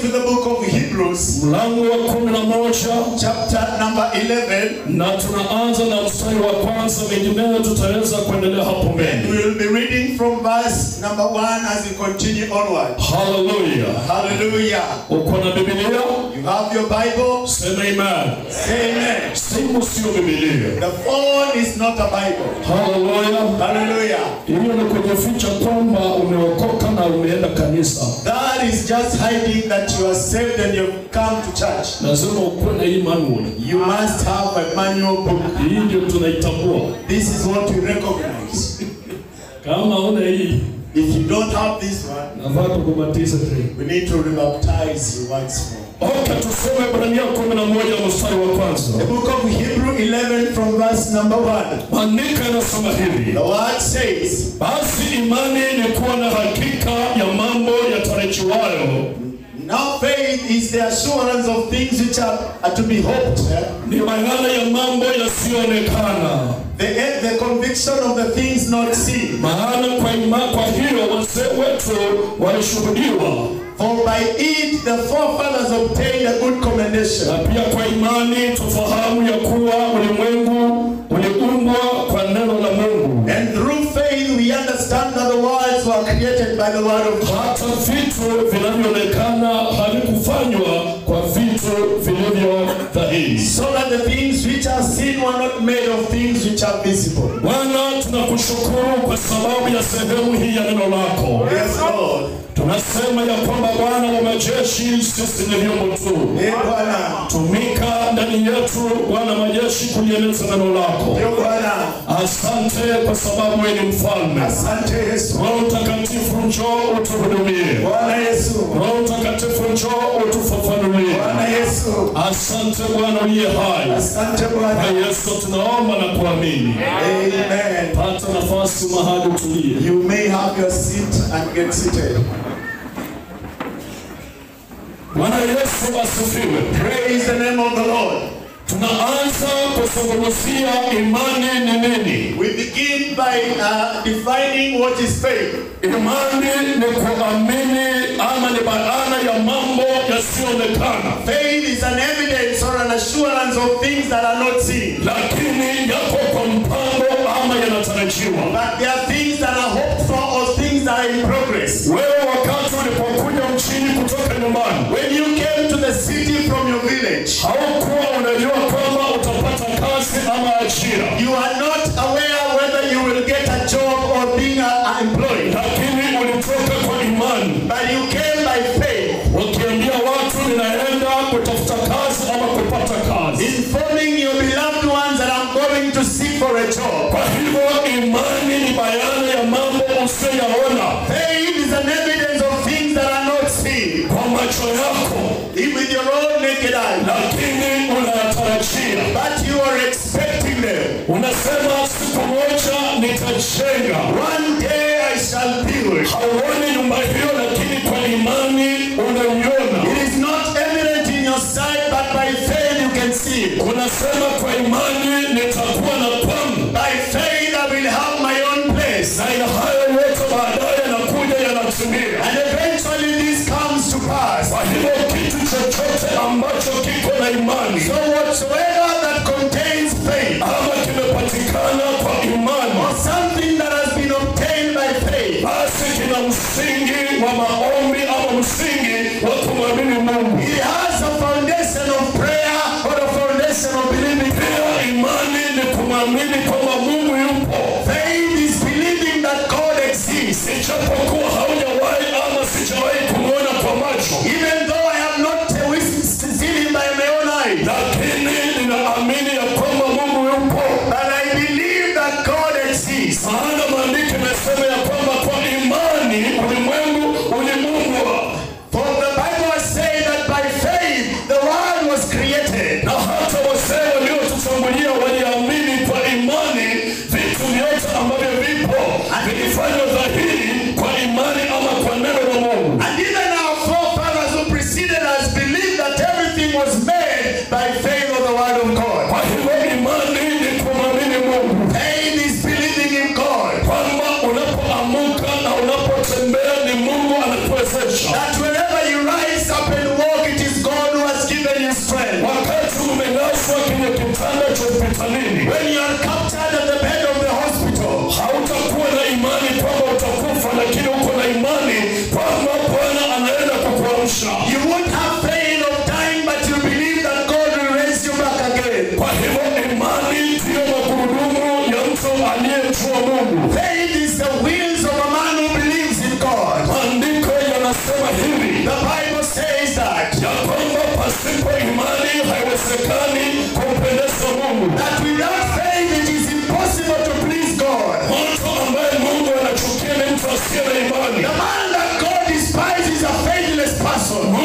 to the book of Hebrews, mlango wa kumi na moja chapter number 11, na tunaanza na mstari wa kwanza, mengineyo tutaweza kuendelea hapo and mbele. we will be reading from verse number 1 as we continue onward. Haleluya! Hallelujah. Uko na Biblia? You have your Bible? Sema amen. Say amen. Simu sio Biblia. The phone is not a Bible. Haleluya! Hallelujah. Hiyo ni kujificha kwamba umeokoka na umeenda kanisa. That is just hiding that you are saved and you've come to church. Lazima ukuwe na hii manual. You must have a manual book. Hii ndio tunaitambua. This is what we recognize. Kama una hii, If you don't have this one, nafaa tukubatize tena. we need to rebaptize you once more. Okay, tusome Ibrania 11 mstari wa The kwanza. book of Hebrew 11 from verse number 1. Maandiko yanasema hivi: The word says, basi imani ni kuwa na hakika ya mambo yatarajiwayo, Now faith is the assurance of things which are, are to be hoped. eh? ni bayana ya mambo yasiyoonekana. The, the conviction of the things not seen. Maana kwa ima, kwa hiyo wazee wetu walishuhudiwa, For by it the forefathers obtained a good commendation. na pia kwa imani tufahamu ya kuwa ulimwengu uliumbwa kwa neno la Mungu, And through faith we understand that the worlds were created by the word of God. hata vitu vinavyoonekana havikufanywa kwa vitu vilivyo dhahiri. So that the things which are seen were not made of things which are visible. Bwana, tunakushukuru kwa sababu ya sehemu hii ya neno lako. Yes, Lord. Tunasema ya kwamba Bwana wa majeshi, sisi ni vyombo tu. Eh, Bwana. Tumika ndani yetu, Bwana majeshi, kulieleza neno lako. Eh, Bwana. Asante kwa sababu wewe ni mfalme. Asante Yesu. Roho Mtakatifu, njoo utuhudumie. Bwana Yesu. Roho Mtakatifu, njoo utufafanulie. Bwana Yesu. Asante Bwana uliye hai. Asante Kwa Bwana. Yesu tunaomba na kuamini. Amen. Pata nafasi mahali utulie. You may have your seat and get seated. Bwana Yesu asifiwe. Praise the name of the Lord. Tunaanza kuzungumzia imani ni nini. We begin by uh, defining what is faith. Imani ni kuamini ama ni bayana ya mambo yasiyoonekana, Faith is an evidence or an assurance of things that are not seen. lakini yako kwa mpango ama yanatarajiwa. But there are things that are hoped for or things that are in progress. Wewe wakati ulipokuja mchini kutoka nyumbani, When you came to the city from your village, haukuwa unajua kwamba utapata kazi ama ajira, you are not aware whether you will get a job or being uh, employed. lakini ulitoka kwa imani But you came by faith, ukiambia watu ninaenda kutafuta kazi ama kupata kazi. informing your beloved ones that I'm going to seek for a job. Kwa hivyo imani ni bayana ya mambo usiyoyaona Faith is an evidence of things that are not seen kwa macho yako, with your own naked eye. lakini unayatarajia. But you are expecting them. Unasema siku moja nitajenga. One day I shall build. Hauoni nyumba hiyo, lakini kwa imani unaiona. It is not evident in your sight, but by faith you can see it. Unasema kwa imani nitakuwa na kwangu, By faith I will have my own place. na ina hayo yote baadaye yanakuja yanatimia. And eventually this comes to pass. Kwa hivyo kitu chochote ambacho kiko na imani So whatsoever that contains faith, ama kimepatikana kwa imani, or something that has been obtained by faith, basi kina msingi wa maombi ama msingi wa kumwamini Mungu. it has a foundation of prayer or a foundation of believing. Pia imani ni kumwamini kwamba Mungu yupo, Faith is believing that God exists. ijapokuwa haujawahi ama sijawahi kumwona kwa macho, Even though I have not uh, seen him by my own eyes, lakini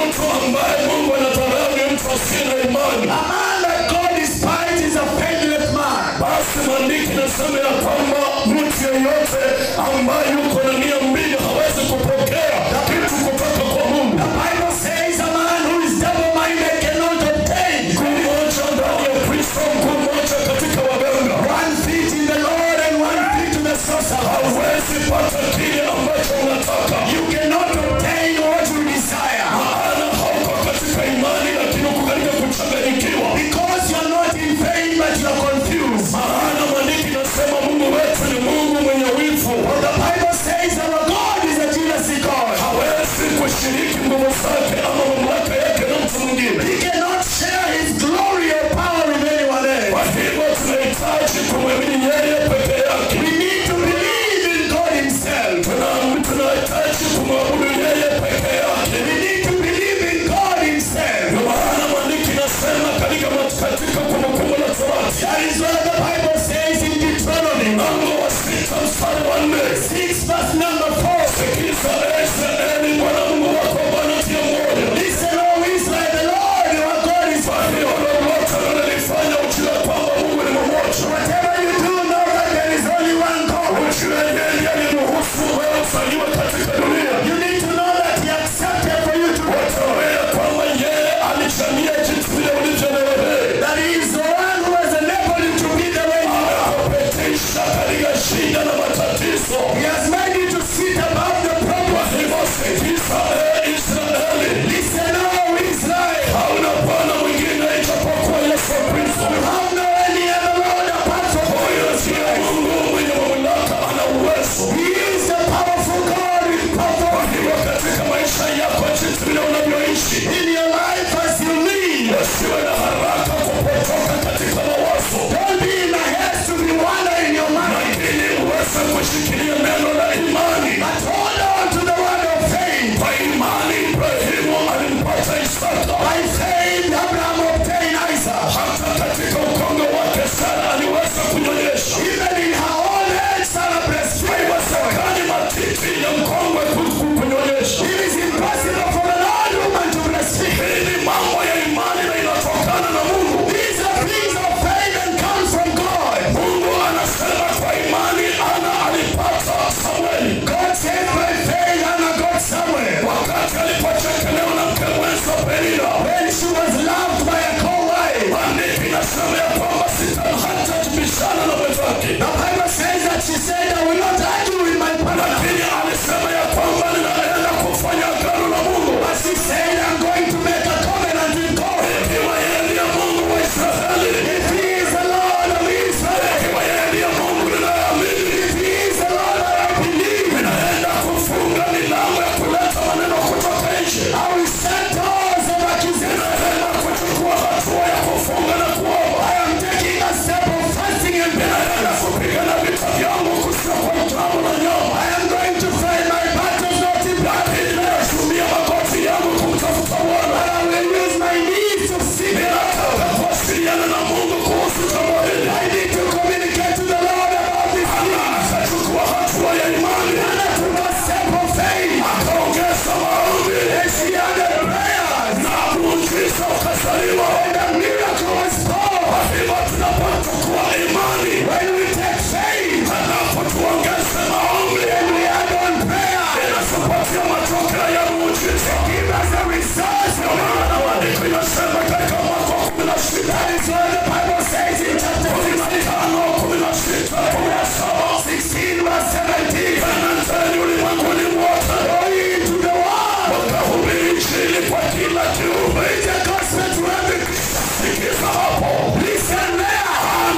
mtu ambaye Mungu anadharau ni mtu asiye na imani. A man that God despises is a faithless man. Basi maandiki nasema ya kwamba mtu yeyote ambaye yuko na nia mbili hawezi kupokea kitu kutoka kwa Mungu. The Bible says a man who is double-minded cannot obtain Mguu mmoja ndani ya Kristo, mguu mmoja katika waganga. one feet in the Lord and one feet to the sorcerer. Hawezi pata kile ambacho unataka, You cannot obtain what you desire maana hauko katika imani, lakini uko katika kuchanganyikiwa. because you are not in faith but you are confused. Maana maandiki nasema Mungu wetu ni Mungu mwenye wivu, For the Bible says our God is a jealousy God. hawezi kushiriki nguvu zake ama mamlaka yake na mtu mwingine. He cannot share his glory or power with anyone else. Kwa hivyo tunahitaji kumwamini yeye peke yake. We need to believe in God himself. Tuna- tunahitaji kumwabudu yeye peke yake. We need to believe in God himself. Ndio maana maandiki nasema katika katika Kumbukumbu la Torati That is what the Bible says in Deuteronomy mlango wa sita mstari wa nne 6 verse number 4. sikiza Israeli, Bwana Mungu wako Bwana tia moyo. Listen, O Israel, the Lord our God is Kwa hiyo lolote unalolifanya ujue kwamba Mungu ni mmoja. Whatever you do, know that there is only one God. Ujue yeye aliruhusu wewe uzaliwe katika dunia. You need to know that He accepted for you to Utawea kwamba yeye alichania jinsi vile ulivyo leo hii. that He is the one who has enabled you to be the way you are. Amekupitisha katika shida na matatizo. He has made you to sit above the Kwa problem. hivyo sikiza, ee Israeli, Listen, O Israel. hauna Bwana mwingine ijapokuwa Yesu Kristo. You have no any other Lord apart from Huyo ndiye Mungu mwenye mamlaka, ana uwezo. He is the powerful God with Kwa power. hivyo katika maisha yako, jinsi vile unavyoishi, In your life as you live, usiwe na haraka kupotoka katika mawazo, don't be in a haste to be wandering in your mind, lakini uweze kushikilia neno la imani. but hold on to the word of faith. Kwa imani Ibrahimu alimpata Isaka, By faith, Abraham obtained Isaac. hata katika ukongo wake Sara aliweza kunyonyesha. Even in her old age, Sarah breastfed. Haiwezekani matiti ya mkongwe ku- ku- kunyonyesha. It is impossible for an old woman to breastfeed. Hii ni mambo ya imani na inatokana na Mungu. These are things of faith and come from God. Mungu anasema kwa imani Ana alipata Samueli God said by faith Hannah got somewhere. wakati alipochekelewa na mke mwenza Penina. When she was loved by a co-wife. Maandiko inasema ya kwamba sita hata jibishana na mwenzake, The Bible says that she said, I will not argue with my partner. lakini alisema ya kwamba ninaenda kufanya agano na Mungu. But she said, I'm going to make a covenant with God. Ikiwa yeye ndiye Mungu wa Israeli, If he is the Lord of Israel, ikiwa yeye ndiye Mungu ninayeamini, if he is the Lord that I believe, ninaenda kufunga milango ya kuleta maneno kutoka nje. I will shut doors of accusation. Ninaenda kuchukua hatua ya kufunga na kuomba. I am taking a step of fasting and prayer. Ninaenda kupigana vita vyangu kusio kwa damu na nyama. I am going to fight my battles not in blood, Lakini ninatumia magoti yangu kumtafuta Bwana. but I will use my knees to seek the Lord. Ninataka kuwasiliana na Mungu kuhusu jambo hili. I need to communicate to the Lord about this thing. Akachukua hatua ya imani, And I took a step of faith. akaongeza maombi And she added prayers. na muujiza ukazaliwa. And a miracle was born. Kwa hivyo tunapochukua imani When we take faith halafu tuongeze maombi, and we add on prayer, inatupatia matokeo ya muujiza. give us the results. Ndio maana maandiko inasema katika mwaka wa kumi na sita That is what the Bible says in chapter kumi na 16, tano kumi na sita kumi na saba 16 verse 17. enendeni ulimwenguni mwote Go ye into the world. wakahubiri injili kwa kila kiumbe. Preach the gospel to every creature. Sikiza hapo, Listen there.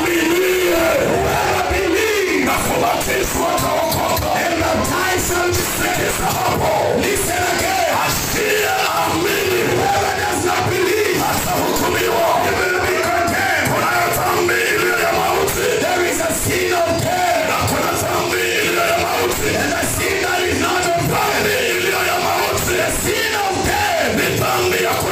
aminie Whoever believes na kubatizwa ataokoka. and baptized shall be saved. Sikiza hapo, Listen again. asiye amini Whoever does not believe atahukumiwa. will be condemned. Kunayo dhambi iliyo ya mauti There is a sin of death na kuna dhambi iliyo ya mauti. and a sin that is not of God. Dhambi iliyo ya mauti The sin of death ni dhambi ya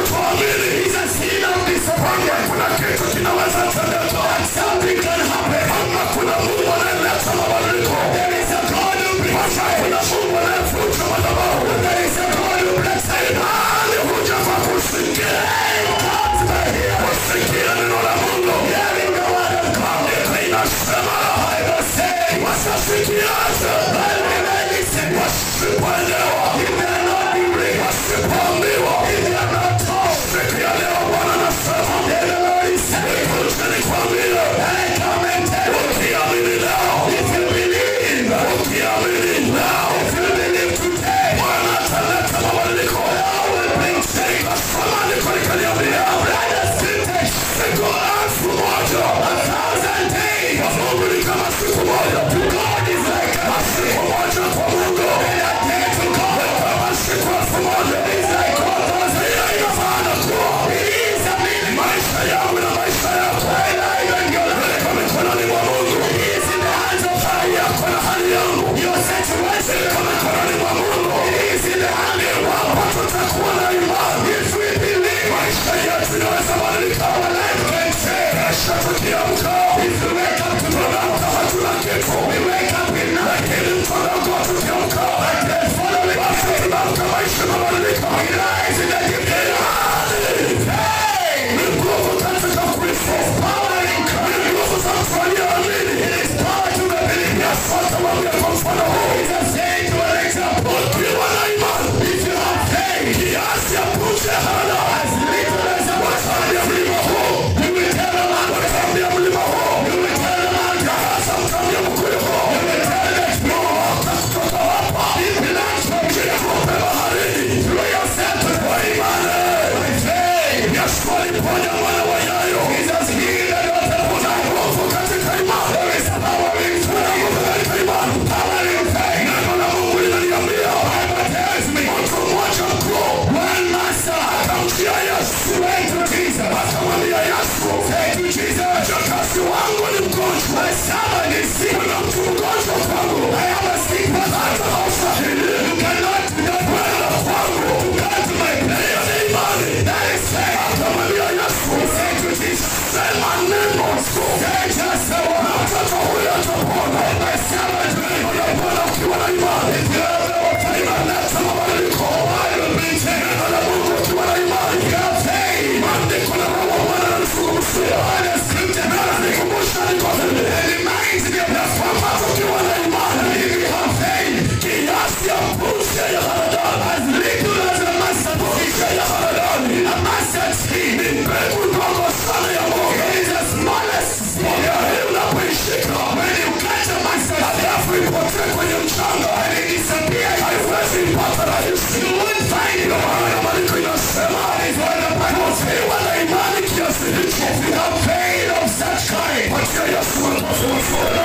kiasi ya punje ya haradali wataambia mlima huu wataambia mlima huu sasa mtaambia mkweli huu Ng'oka kutoka hapa jitupe baharini kwa imani Yesu aliponya wana wa Yairo kuna nguvu katika imani kuna nguvu katika imani neno la Mungu linaniambia mtu mmoja mkuu akamjia Yesu akamwambia Yesu mjakazi wangu ni mgonjwa kuna mtu mgonjwa kwangu hata haustahili kwenda kwangu hiyo ni imani akamwambia Yesu sema neno tu na mtoto huyu atapona neno la Bwana ukiwa na imani inaleta mabadiliko neno la Mungu ukiwa na imani maandiko na roho wa Bwana ananizungumzia na ananikumbusha niko hivi ya kwamba tukiwa na imani kiasi ya punje ya haradali punje ya haradali ni mbegu ndogo sana ya mboga mboga hii unapoishika halafu ipotee kwenye mchanga haiwezi ipata rahisi ndio maana maandiko inasema ukiwa na imani kiasi hicho patia Yesu makofi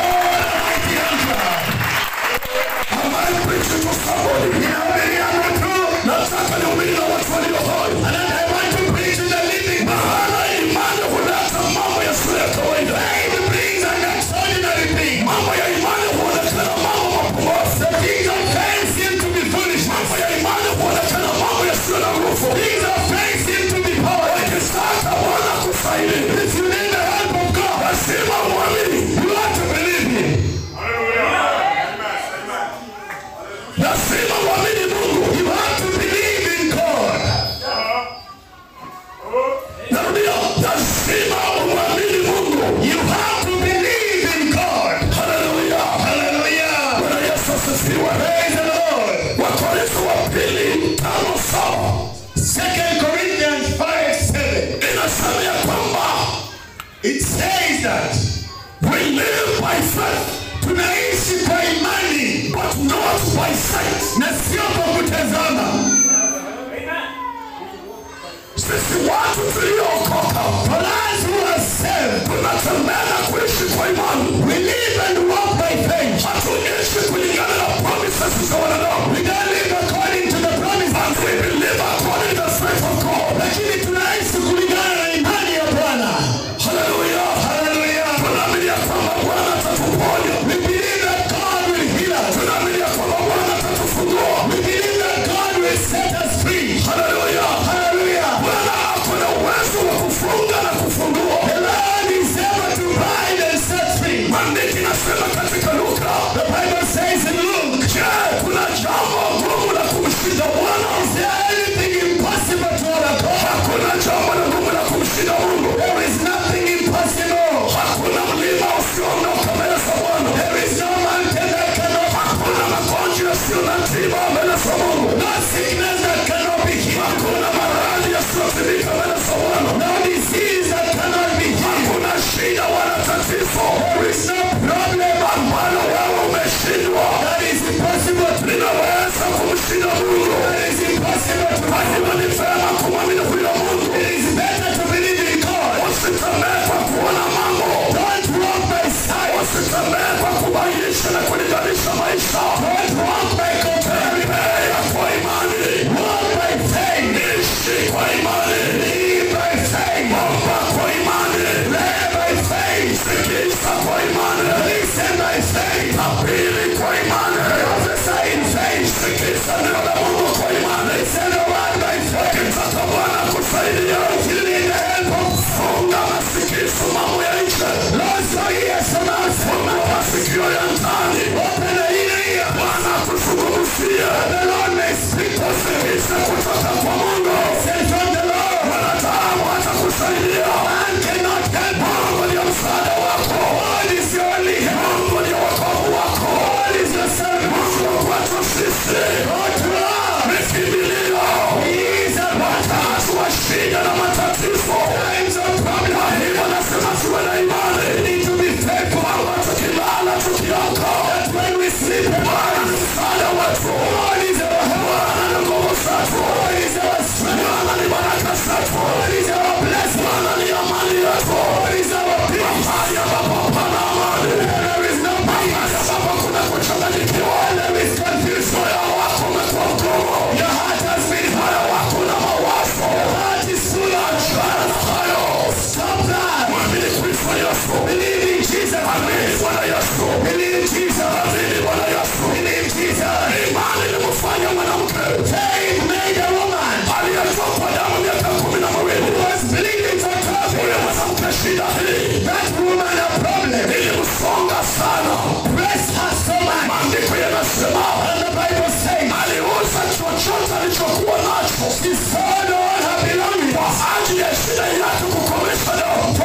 Am I preaching to somebody? Nataka nihubiri na watu walio hai. Maana imani huleta mambo yasiyo ya kawaida. Mambo ya imani huonekana mambo mapumbavu. Mambo ya imani huonekana mambo yasiyo na nguvu. Ukitaka Bwana akusaidie, lazima uamini. Lazima uamini Mungu. Narudia, lazima umwamini Mungu. Haleluya. Bwana Yesu asifiwe. Wakorintho wa pili tano saba Second Corinthians 5 7. inasema ya kwamba It says that we live by faith tunaishi kwa imani but not by sight. na sio kwa kutazama. Sisi watu tuliookoka For us who are saved, tunatembea na kuishi kwa imani, we live and walk by faith. hatuishi kulingana na promises za wanadamu. We don't live according to the promises, And we believe according to the faith of God. lakini tunaishi kulingana na imani ya Bwana. Haleluya. Hallelujah. Tunaamini ya kwamba Bwana atatuponya. We believe that God will heal us. Tunaamini ya kwamba Bwana atatufungua. We believe that God will set us free. Haleluya. Hallelujah. Bwana ako na uwezo wa kufunga na kufungua. The Lord is able to bind and set free. Maandiki nasema katika Luka, The Bible says in Luke, je, kuna jambo gumu la kumshinda Bwana? is there anything impossible to our God? Hakuna jambo la gumu la kumshinda Mungu. There is nothing impossible. Hakuna mlima usioondoka mbele za Bwana. There is no mountain that cannot, Hakuna magonjwa yasiyo na tiba mbele za Mungu. no sickness that cannot be healed, Hakuna maradhi yasiyotibika mbele za Bwana. no disease that cannot be healed. Hakuna shida wala tatizo There is no problem ambalo wewe umeshindwa that is impossible to linaweza kumshinda Mungu. that is impossible to Kwa hivyo ni vema kumwamini huyo Mungu. It is better to believe in God. Usitembee kwa kuona mambo, Don't walk by sight. usitembee kwa kubainisha na kulinganisha maisha. Don't walk by comparing. Tembea kwa imani, Walk by faith. ishi kwa imani, Live by faith. omba kwa imani, Live by faith. sikiza kwa imani, Listen by faith. tabiri kwa imani, Prophesy in faith. sikiza neno la Mungu kwa imani. Listen the word by faith. Ukitaka Bwana kusaidia, You need the help of funga masikio mambo ya nje, Lord, so yes, and us. funga masikio ya ndani. Open the inner ear. Bwana kuzungumzia, The Lord may speak to us. sikiza kutoka kwa Mungu. Listen from the Lord. Wanadamu atakusaidia. Man cannot help. Mungu ndiye msaada wako. God is your only help. Mungu ndiye wokovu wako. God is your salvation. Mungu kwetu sisi God to us. ni kimbilio. He is a shida na matatizo kwa hivyo nasema tuwe na imani kwamba tukilala tukiamka Bwana ni msaada wetu Bwana ni nguvu zetu Bwana ni baraka zetu Bwana ni amani yetu mahali ambapo hapana amani mahali ambapo kuna kuchanganyikiwa moyo wako umekuwa mgumu moyo wako una mawazo achana na hayo mwamini Kristo Yesu amini Bwana Yesu amini Bwana Yesu imani ilimfanya mwanamke aliyetokwa damu miaka kumi na miwili huyo mwanamke shida hii ilimsonga sana maandiko yanasema aliuza chochote alichokuwa nacho kwa ajili ya shida yake kukomesha damu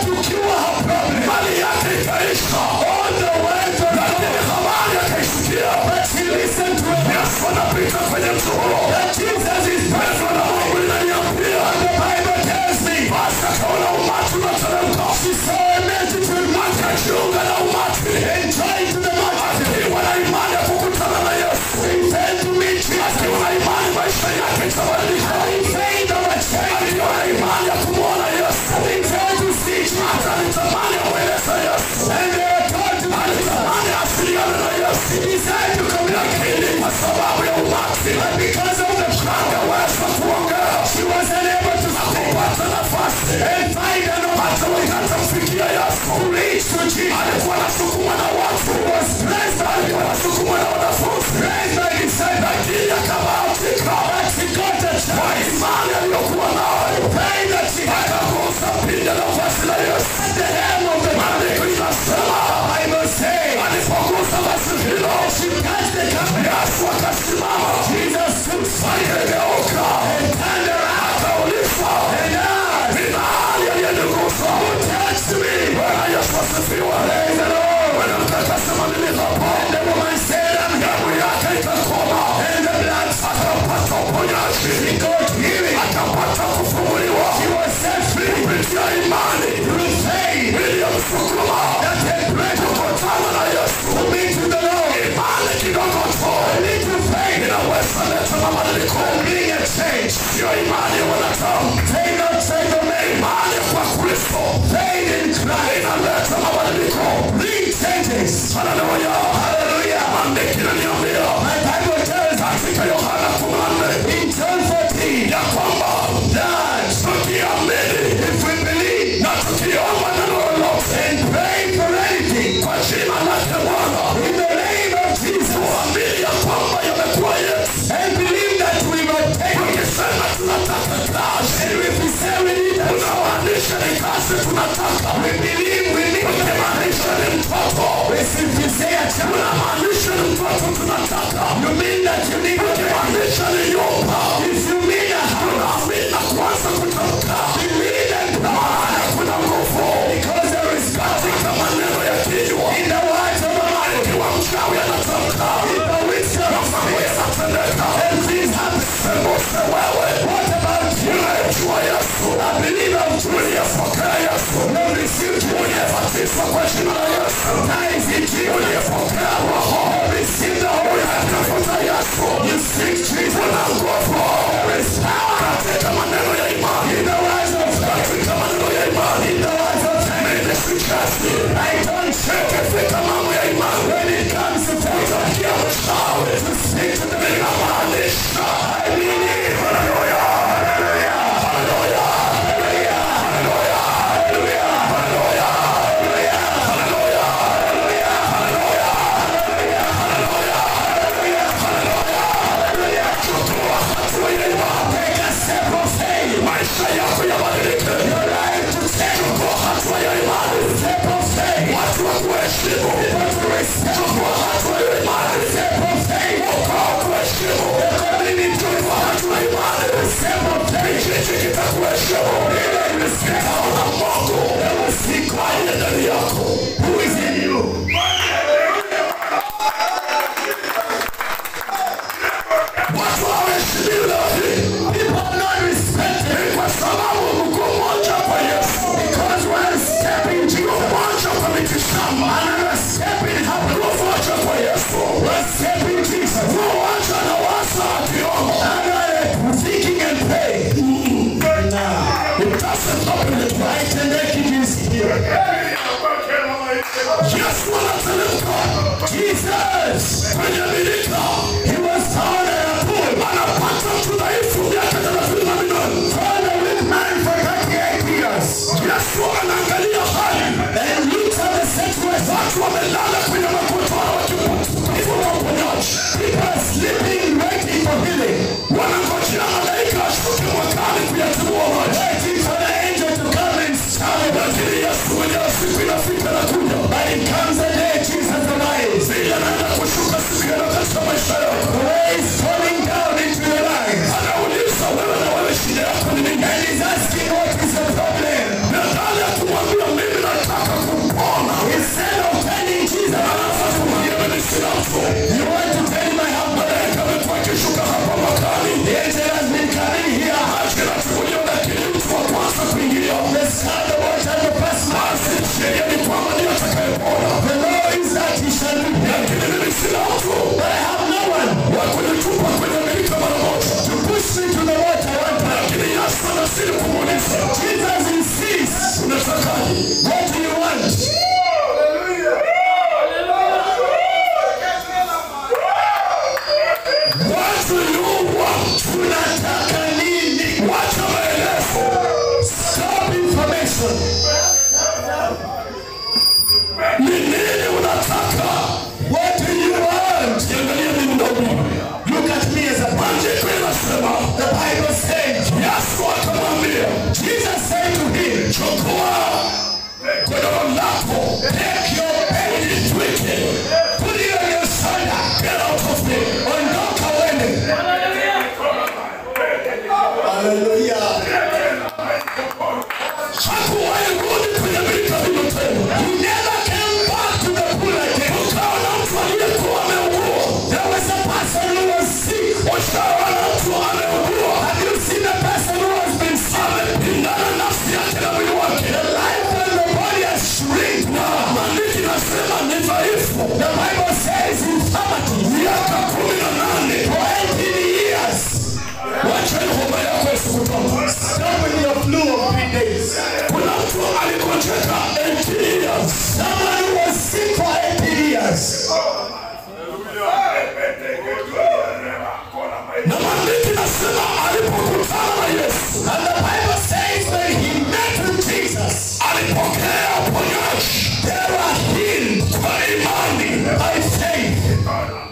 mali yake ikaisha lakini habari akaisikia yesu anapita kwenye mto huo neno la mungu linaniambia basi akaona umati unateremka akajiunga na umati akiwa na imani ya kukutana na yesu akiwa na imani maisha yake itabadilika akiwa na imani ya kumwona yesu hata alitamani amweleze yesu alitamani asiliane na yesu lakini kwa sababu ya umati angeweza kuongea akupata nafasi hata wakati amfikia yesu alikuwa anasukumwa na watu alikuwa anasukumwa na wanafunzi lakini akabahatika kwa imani aliyokuwa nayo akagusa pinda la vazi la yesu maandiko inasema alipogusa vazi hilo yesu akasimama akageuka akauliza ni nani aliyenigusa bwana yesu asifiwe mwanamke akasema mimi hapa damu yake ikakoma akapata uponyaji akapata kufunguliwa kupitia imani iliyomsukuma kukutana na yesu imani kidogo tu inaweza leta mabadiliko sio imani ya wanadamu imani kwa kristo inaleta mabadiliko haleluya maandiki inaniambia katika yohana kumi na nne ya kwamba tukiamini na tukiomba neno lolote kwa jina lake bwana tuamini ya kwamba yamekuwa yetu tukisema tunataka kazi unamaanisha ni kazi tunataka ukimaanisha ni mtoto unamaanisha ni mtoto tunataka ukimaanisha ni nyumba unaamini na kuanza kutamka maana kuna nguvu katika maneno ya kinywa ikiwa mchawi anatamka mambo yanatendeka sembuse wewe unayejua yesu uliyepokea yesu uliyebatizwa kwa jina la yesu uliyepokea roho unayetafuta yesu una nguvu katika maneno ya imani katika maneno ya imani mimi sichezi ikifika mambo ya imani utakia mchawi ninamaanisha haleluya haleluya haleluya haleluya haleluya haleluya haleluya haleluya haleluya chukua hatua ya imani maisha yako yabadilike chukua hatua ya imani watu wa kuheshimu chukua hatua ya imani ukao kuheshimu chukua hatua ya imani kijiji kitakuheshimu kitaona mungu aliye ndani yako watu hawaheshimiwi leo hii ni kwa sababu Jesus kwenye birika he was found in a pool anapata mtu dhaifu miaka thelathini na minane found a weak man for 38 years Yesu anaangalia hali and looks at the situation watu wamelala kwenye makotoro wakitafuta uponyaji people are sleeping waiting for healing wanangojea malaika ashuke mwakani kuyatibua maji waiting for the angel to come and stop lakini Yesu mwenyewe siku inafika na kuja but it comes a day Jesus arrives ili anaenda kushuka siku hiyo katika maisha yako the way is falling down into your life anauliza wewe na wewe shida yako ni nini and he's asking what is the problem nadhani ya kumwambia mimi nataka kumpona instead of telling Jesus anaanza kumwambia mimi sina mtu you want to tell him I have malaika amekuwa akishuka hapa makani the angel has been coming here akinachukuliwa lakini mtu wa kwanza kuingilia the son of what and the first basi sheria ni kwamba ndiye atakayepona the law is that he shall be healed lakini mimi sina mtu but I have no one wa kunitupa kwenye milika mara moja to push me to the water one time lakini Yesu anasiri kumuuliza Jesus insists unatakaje what do you want What do you want? Tunataka nini? Wacha maelezo. Stop information. Ni nini unataka? What do you want? Niangalie mimi ndogo. Look at me as a Maandiko inasema, the Bible says, Yesu akamwambia, Jesus said to him, chukua godoro lako, take your bed, ujitwike, put it on your shoulder, get out of me, ondoka uende. Hallelujah. Hakuwahi rudi kwenye birika hilo tena. He never came back to the pool again. Kukawa na mtu aliyekuwa ameugua. There was a person who was sick. Ushawa na mtu ameugua. Have you seen a person who has been sick? Amepingana nafsi yake na mwili wake. The life and the body has shrink. Na maandiko inasema ni dhaifu. The Bible says infirmity. Miaka kumi na nane. For 18 years. Wacha hiyo homa yako isikutoka. Stop with your flu of three days. Kuna mtu aligonjeka 18 years. Someone who was sick for 80 years. Na maandiko inasema alipokutana na Yesu, And the Bible says when he met with Jesus, alipokea uponyaji they were healed kwa imani. by faith.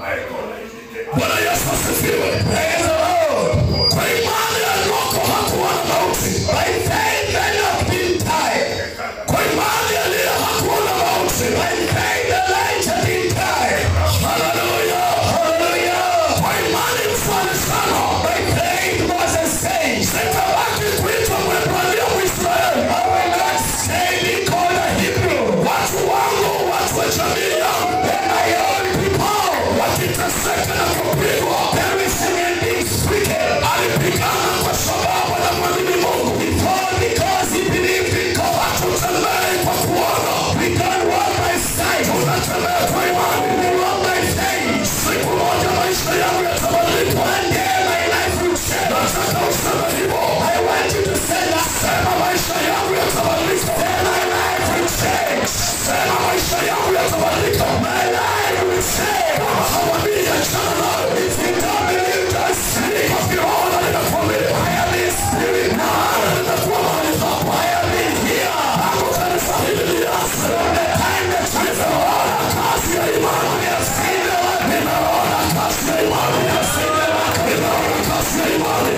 Bwana Yesu asifiwe. Praise the Lord. Kwa imani Enoko hakuwa na mauti. By faith Enoch didn't die. Kwa imani Eliya hakuwa na mauti. By faith Elijah didn't die. Haleluya. Hallelujah. Kwa imani mfalme sana. By faith Moses says, Sitabaki kuitwa Mwebrania Mwisraeli. I will not stay be called a Hebrew. Watu wangu, watu wa jamii yangu, When my own people wakiteseka na kupigwa, perishing and being stricken. alipigana kwa sababu anamwamini Mungu. Before because he believed in God. Hatutembei kwa kuona, We don't walk by sight. tunatembea kwa imani. We walk by faith. Siku moja maisha yangu yatabadilika. One day my life will change. Nataka useme hivyo. I want you to say that. Sema maisha yangu yatabadilika. Say my life will change. Sema maisha yangu yatabadilika. My life will change. Kama hawamini achana nayo. If you don't believe, just see. Kwa kiroho ninakwambia, I am in spirit now. nitakuwa mahali hapa. I am in here. Tangu kanisa hili lianze. From the time that you Nimeona kazi ya imani. I have seen the work. Nimeona kazi ya imani. I have seen the work. Nimeona kazi ya imani.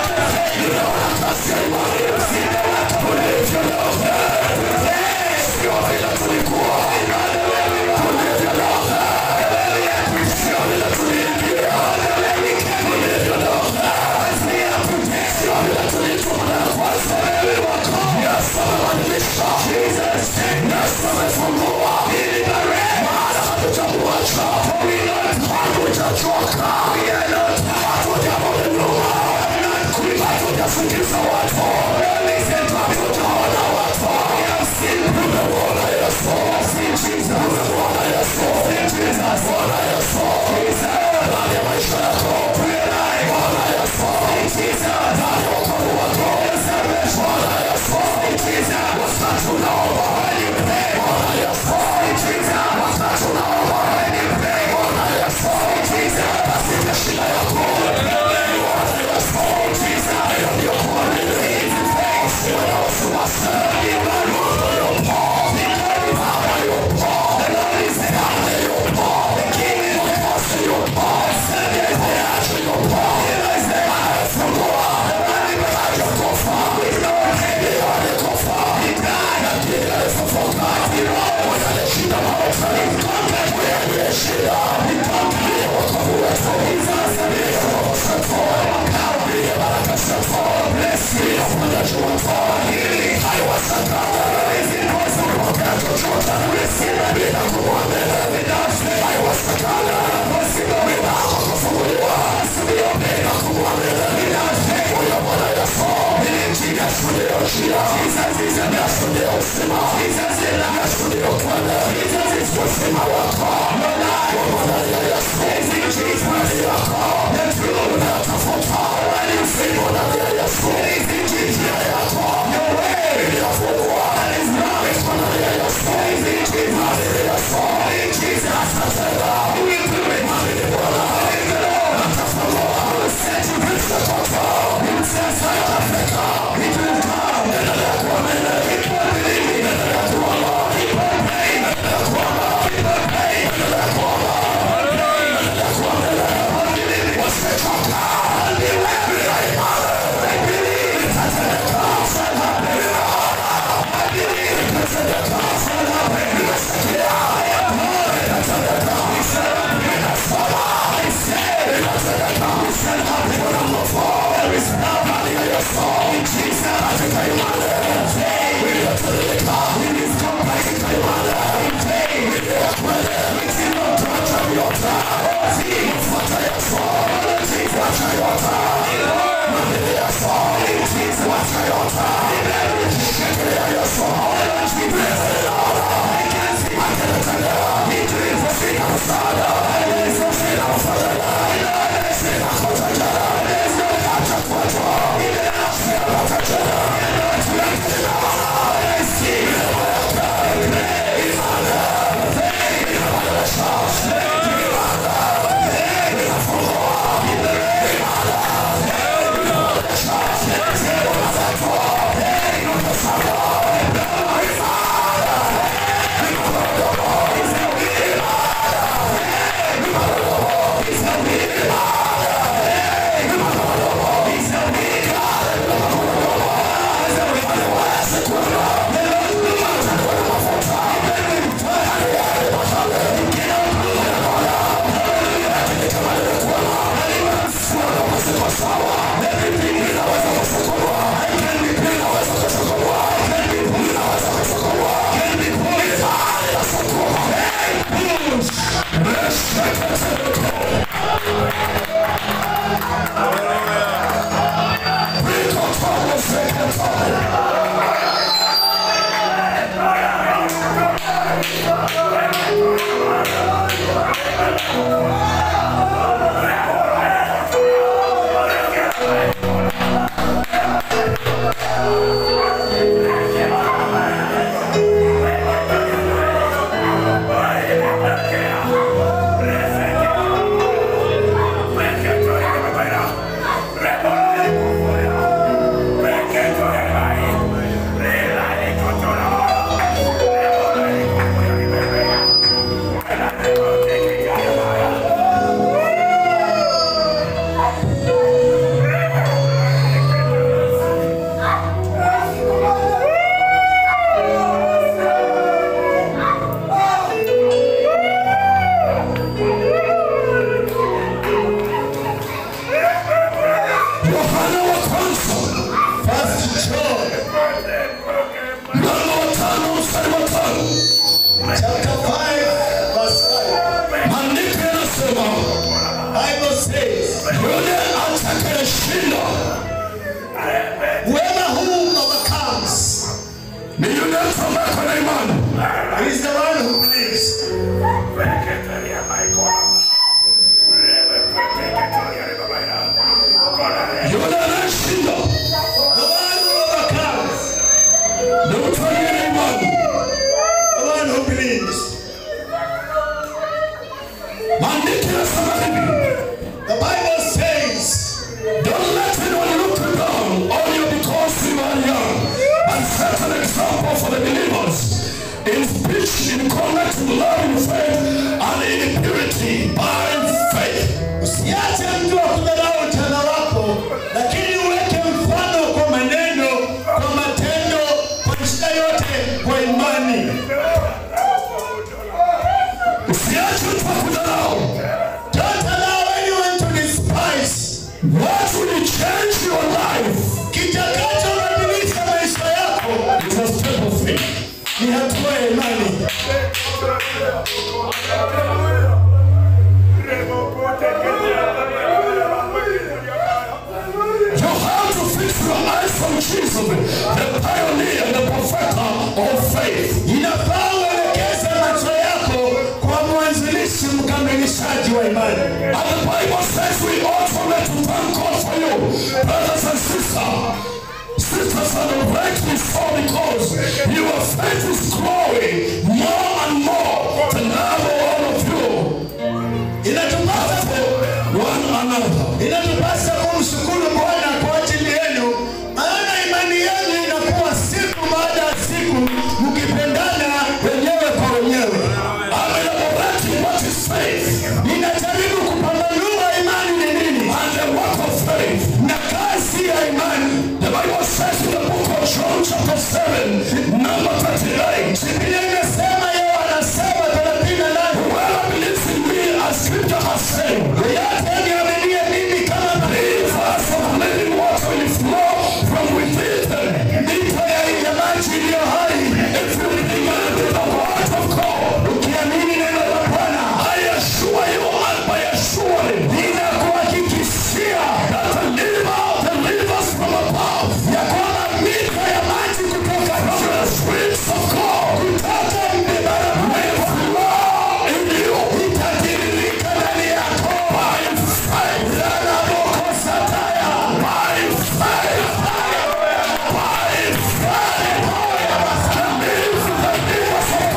Nimeona kazi ya imani. Tulivyo leo hii. Sio vile tulikuwa. Tulivyo leo hii. Sio vile tuliingia. Tulivyo leo hii. Sio vile tuliitwa mara ya kwanza. Yesu amebadilisha. Yesu amefungua. Maana hatutamwacha. Hatutachoka. Hatutarudi nyuma. Hatutasingiza watu. Hatutaona watu. Tumemwona Yesu. Tumemwona Yesu. Bwana Yesu. Ndani ya maisha yako. Bwana Yesu. Ndani ya wokovu wako. Bwana Yesu. Wakati unaomba. Bwana Yesu. Wakati unaomba. Yohana wa kwanza First John mlango wa tano mstari wa tano chapter 5 verse 5. maandiko yanasema Bible says, yule atakayeshinda whoever who overcomes ni yule mtu ambaye ako na imani is the one who believes. yule anayeshinda The one who overcomes, ni mtu aliye na imani the one who believes. maandiko yanasema hivi The Bible says, Don't let anyone look you down on you because you are young. And set an example for the believers in speech, in conduct, in love, in faith, ya imani. You have to fix your eyes from Jesus, the pioneer, the perfecter of faith. Inafaa uelekeze macho yako kwa mwanzilishi mkamilishaji wa imani. And the Bible says we ought to let to thank God for you, brothers and sisters. Sisters and rightly so because your faith is growing more and more to love all of you Inatupasa one another. inatupasa kumshukuru Bwana kwa ajili yenu, maana imani yenu inakuwa siku baada ya siku, mkipendana wenyewe kwa wenyewe. I'm elaborating what is faith Ninajaribu kupambanua imani ni nini and the work of faith. na kazi ya imani. The Bible says in the book of John chapter 7, number 38, Biblia inasema Yohana saba thelathini na nane Whoever believes in me, as scripture has said, yeyote aniaminie mimi kama rivers of living water will flow from within them. mito ya ya maji iliyo hai, If you believe in the word of God, ukiamini neno la Bwana I assure you and by assuring ninakuhakikishia that the river, the rivers from above, ya kwamba mito ya maji kutoka from the streets of God, kutoka mbibara will flow in you itatiririka ndani yako by faith. ranabokosataya By faith. By faith. Believe the rivers of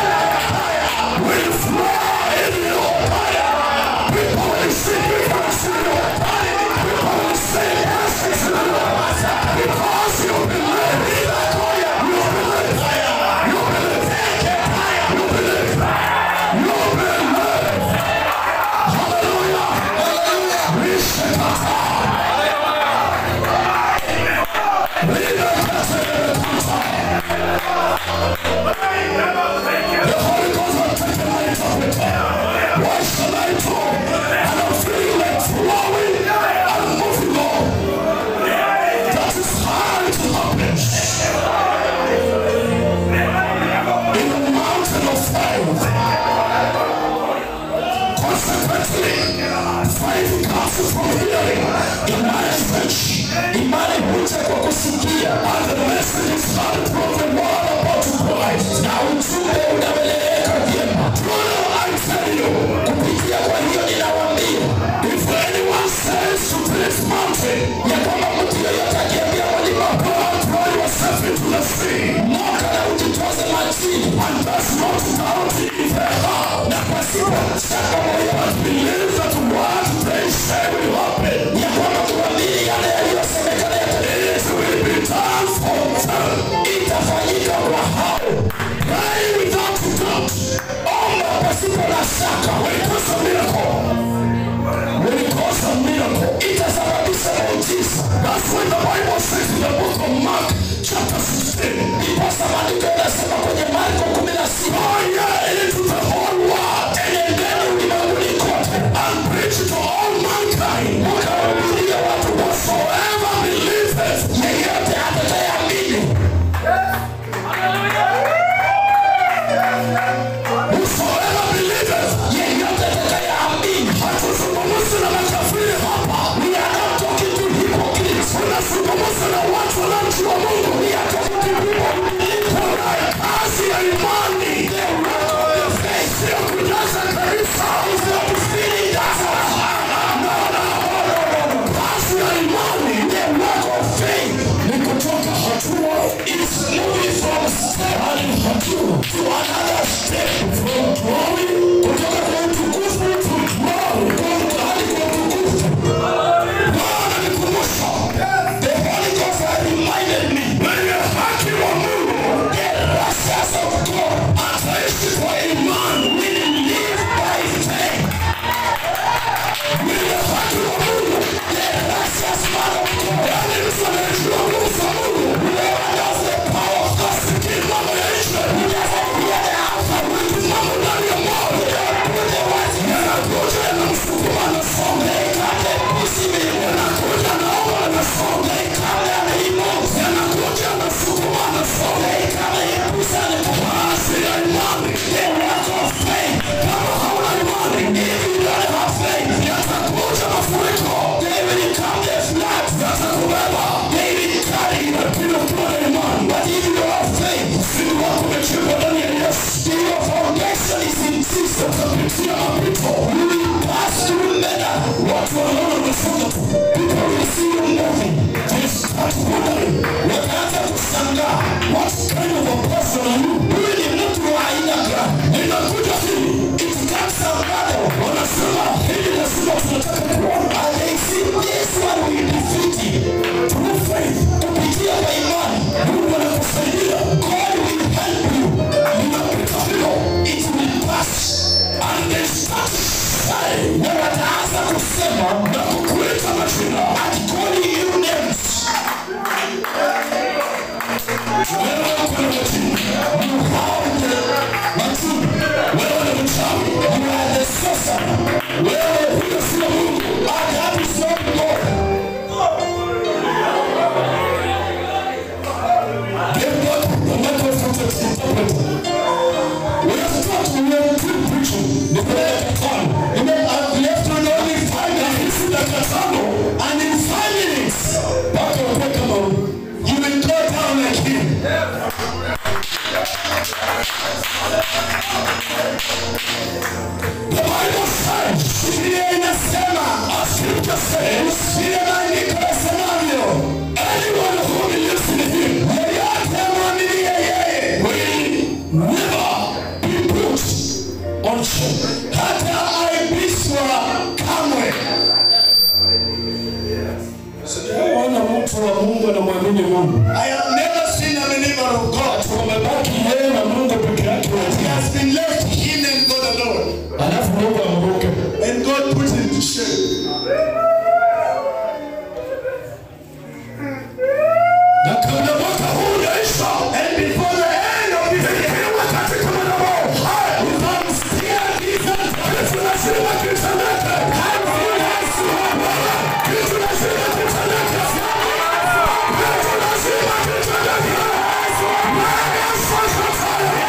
God will flow in you. People will see difference in you. People will see blessings in you. Because you believe. You believe. You believe. You believe. You believe. Hallelujah. Hallelujah. Rishekata. The Holy Ghost has taken my interpreter. What shall I do? And I'm feeling like flowing and moving on. That is hard to happen. In the mountain of faith. Consequently, faith comes from hearing the message. imani huja kwa kusikia And the message is heard from the word about Christ. na ujumbe unaeleweka vyema Brother, I tell you, kupitia kwa hiyo ninawaambia if anyone says to this mountain, ya kwamba mtu yoyote akiambia mlima go and throw yourself into the sea, moka na ujitoze majini and does not doubt in their heart, na pasipo shaka moyoni but believe that what they say will happen, ya kwamba kuamini yale yaliyosemekana yatendeke it will be done for them. itafanyika kwa hao Pray without doubt. majini. You have the majini. Wewe ni mchawi. You are the sorcerer. Wewe huyo sio Mungu. And that is not God. Give God the microphone to interpret. We have taught we have two preaching. Nipeleke tano. And then I've left on only five Na minutes. hizi dakika tano And in five minutes, mpaka ukuwe kama huyu. you will go down like him. The Bible says, Biblia inasema, as scripture says, vile maandiko yasemavyo, anyone who believes in him yeyote amwaminie yeye will never be put on shame. hata aibishwa kamwe. Sijaona mtu wa Mungu anamwamini Mungu. I have never seen a believer of God. Wamebaki yeye na Mungu peke yake He wote. has been left him and God alone. Alafu Mungu amruke. And God put him to shame. Na kabla mwaka huu unaisha, And before the end of this year, ikiwa katika madhabahu haya, utamsikia giza kitu lazima kitendeke. Kitu lazima kitendeke. Kitu lazima kitendeke. Maana sasa tayari.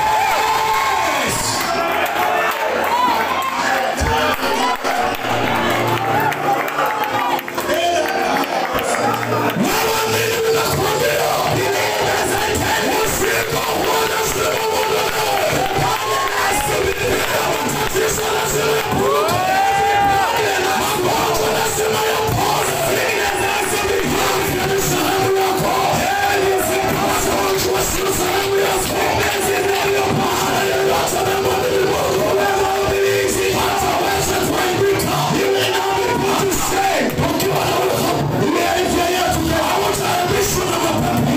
Wewe mimi nakwambia, usiku huu lazima uondolewe. Biblia matatizo lazima yapungue. Magonjwa lazima yapone. Afya ni sehemu yako. Magonjwa sio sehemu yako. Maana yeyote anayemwamini Mungu hataweza kuaibika. Ukiwa na ufahamu, hautaaibishwa na mapepo.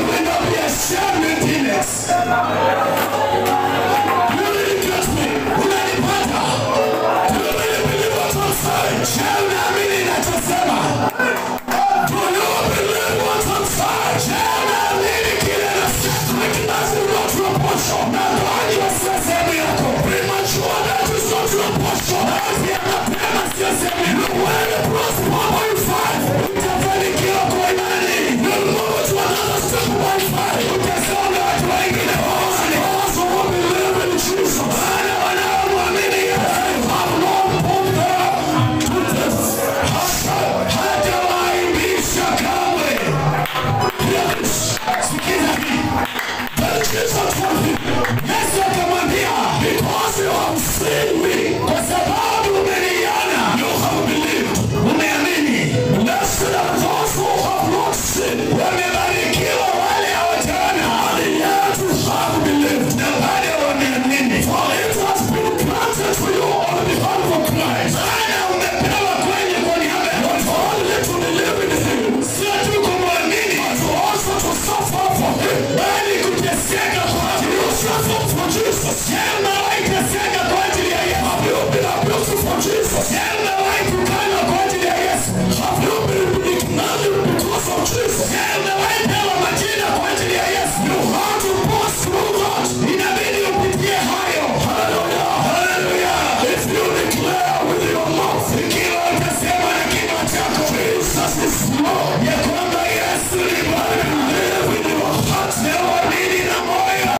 You really get me. Unanipata? Do you really believe what I'm saying? Do you believe what I'm saying? Weakness is not your portion. Magonjwa sio sehemu yako. Premature death is not your portion. Afya mapema sio sehemu yako. You will prosper by faith. Utafanikiwa kwa imani. You'll move to another step by faith. Utasonga hatua ingine kwa imani. Those who believe in Jesus. Wale wanaomwamini Yesu. Have no bumper to death. Hata- hatawaaibisha kamwe. Hear this. sikiza hii. Then Jesus